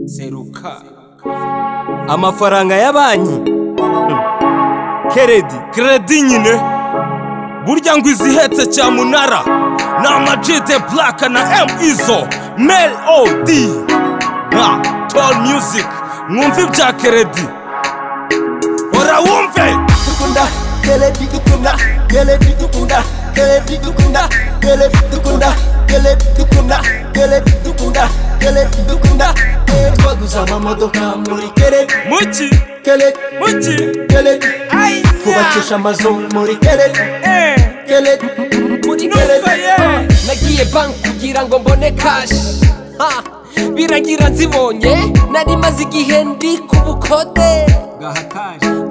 seruka amafaranga ya banki keredi keredi nyine burya ngo izihetse cyamunara ni amajide buraka na emu izo meri odi nka toro miyuziki mwumve ibya keredi hora wumve dukunda telebi dukunda telebi dukunda telebi dukunda telebi dukunda telebi dukunda telebi dukunda telebi dukunda Eh, twaguze amamodoka muri telebi muki telebi muki telebi ayi twubakisha amazu muri telebi telebi muri telebi yeah. nagiye banki kugira ngo mbone kashi Ha, biragira nzibonye nari maze igihe ndi ku bukode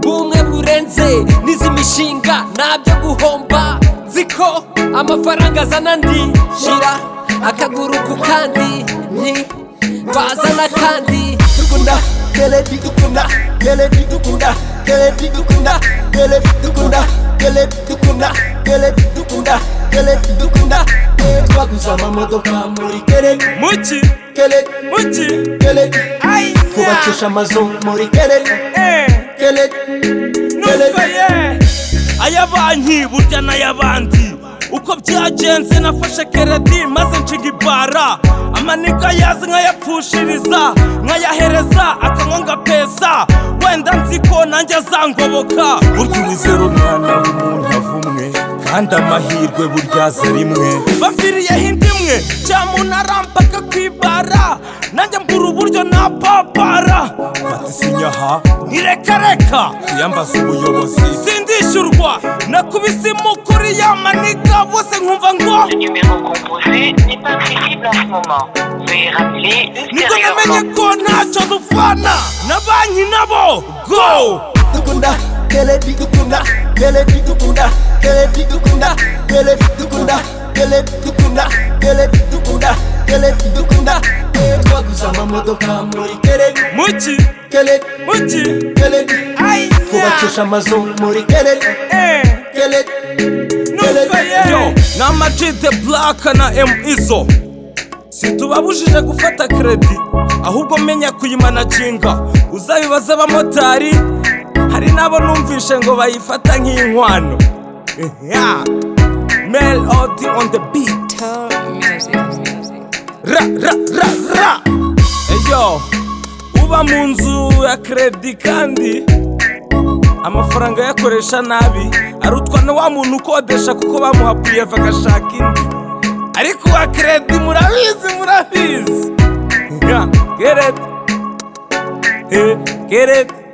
bumwe burenze n'izi mishinga nabyo guhomba nzi ko amafaranga azana ndi shyira akaguru ku kandi nti bazana kandi dukunda telebi dukunda telebi dukunda telebi dukunda telebi dukunda telebi dukunda telebi dukunda telebi dukunda Eh, twaguze amamodoka muri telebi muki telebi muki telebi ayi twubakisha amazu muri telebi telebi telebi aya banki burya n'ay'abandi uko byagenze nafashe keredi maze nshinga ibara amaniga yazi nkayapfushiriza nkayahereza akanywa ngapesa wenda nzi ko nanjye azangoboka burya uwizera umwana w'umuntu avumwe kandi amahirwe burya aza rimwe baviriyeho indi imwe cyamuntu arampaka ku ibara nanjye mbura uburyo napapara batisinya aha ntirekareka tuyambaza ubuyobozi sindishyurwa nakubise imukuri yamaniga bose nkumva ngo Le numéro composé n'est pas accessible en ce moment. Veuillez rappeler nibwo namenye ultérieurement. ko ntacyo dupfana na banki nabo go dukunda telebi dukunda telebi dukunda telebi dukunda telebi dukunda telebi dukunda telebi dukunda telebi dukunda Eh, twaguze amamodoka muri telebi muki telebi muki telebi ayiya twubakisha amazu muri telebi telebi telebi Yo, ni amajide buraka na emu izo situbabujije gufata keredi ahubwo menya kuyimanaginga uzabibaza abamotari hari n'abo numvishe ngo bayifata nk'inkwano Ya. melody on the beat ra ra ra ra eyo uba mu nzu ya keredi kandi amafaranga ayakoresha nabi arutwa na wa muntu ukodesha kuko bamuha piyeva agashaka indi ariko uwa keredi murabizi murabizi Ya, keredi Eh, keredi